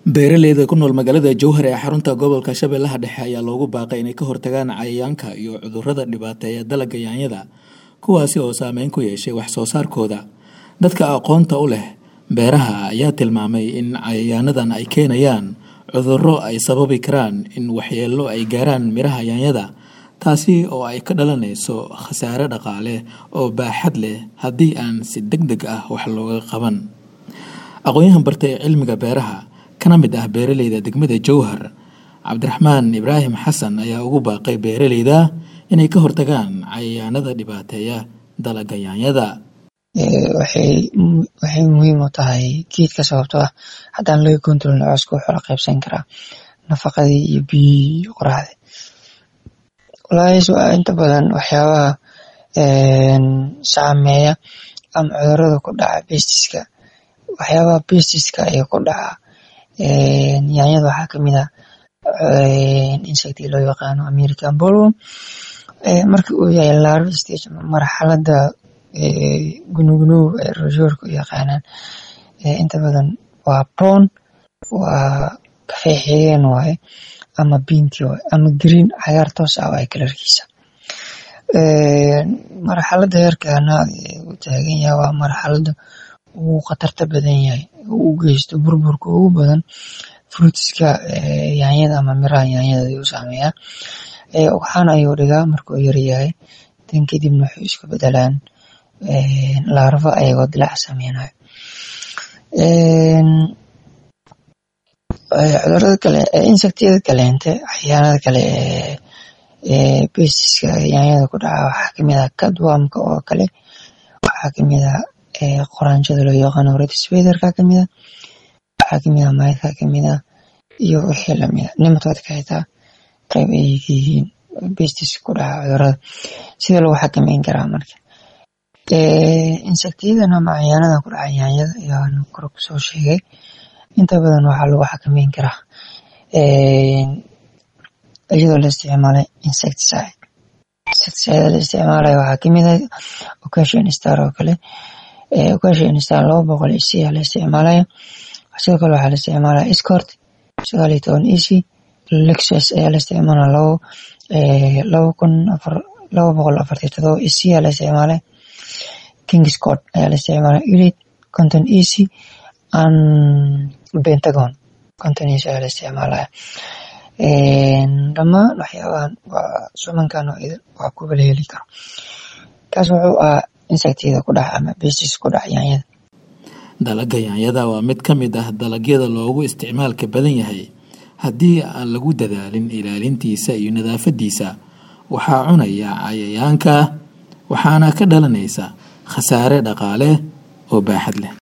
beeraleyda ku nool magaalada jowhar ee xarunta gobolka shabeellaha dhexe ayaa loogu baaqay inay ka hortagaan cayayaanka iyo cudurrada dhibaateeya dalagga yaanyada kuwaasi oo saameyn ku yeeshay wax soo saarkooda dadka aqoonta u leh beeraha ayaa tilmaamay in cayayaanadan ay keenayaan cudurro ay sababi karaan in waxyeello ay gaaraan miraha yaanyada taasi oo ay ka dhalanayso khasaare dhaqaale oo baaxad leh haddii aan si deg deg ah wax looga qaban aqoon-yahan bartay cilmiga beeraha kana mid ah beeraleyda degmada jowhar cabdiraxmaan ibraahim xasan ayaa ugu baaqay beeraleyda inay ka hortagaan cayayaanada dhibaateeya dalagga yaanyada waxay muhiim u tahay geedka sababtoo ah haddaan laga kontrolin cooska wuxuu la qaybsan karaa nafaqadii iyo biyihii iyo qoraxdii walaahis waa inta badan waxyaabaha saameeya ama cudurada ku dhaca bestiska waxyaabaha bestiska ee ku dhaca yaanyada waxaa kamid ah insectii loo yaqaano american bolwom marka uu yahay larval stage marxalada gunugunuw ee rojoorka u yaqaanaan inta badan waa brown waa kafee xigeen waaye ama binti waaye ama green cagaar toos ah waaye kalarkiisa marxalada heerkana u taagan yahay waa marxalada ugu khatarta badan yahay u geysto burburka ugu badan fruitiska yaanyada ama miraha yaanyada ayuu saameeyaa waxaana ayuu dhigaa markuu yaryahay dan kadibna waxay isku bedelaan laarva ayagoo dilaac sameynayo cudurada kale insectiyada kaleente cayayaanada kale ee besiska yaanyada ku dhaca waxaa kamid ah cadwamka oo kale waxaa kamid ah qoraanjada loo yaqaano rediswederka kamid ah waxaa kamid ah maydka kamid ah iyo wixii lamida nimatodka xitaa qayb ay yihiin bestis ku dhaca cudurada sida lagu xakameyn karaa marka insectiyadan ama cayayaanada ku dhaca yaanyada ayaan kore kusoo sheegay inta badan waxaa lagu xakameyn karaa iyadoo la isticmaalay insecticide insecticide la isticmaalayo waxaa kamid ah occasion star oo kale occasion star laba boqol ec aa la isticmaalaya sidoo kale waxaa la isticmaalaya escort sagaal iyo toban ec lexus ayaa la isticmaalaya labo laba kun afar laba boqol afartii todoba ec aa la isticmaalaya kingscott ayaa la isticmaalaya elite conton ec and pentagon conton ec ayaa la isticmaalaya dhammaan waxyaabahan waa sumankan oo idin waa kuwa la heli karo kaas wuxuu ahaa insectiyada ku dhaca ama besis ku dhaca yaanyada dalagga yaanyada waa mid ka mid ah dalagyada loogu isticmaalka badan yahay haddii aan lagu dadaalin ilaalintiisa iyo nadaafadiisa waxaa cunaya cayayaanka waxaana ka dhalanaysa khasaare dhaqaale oo baaxad leh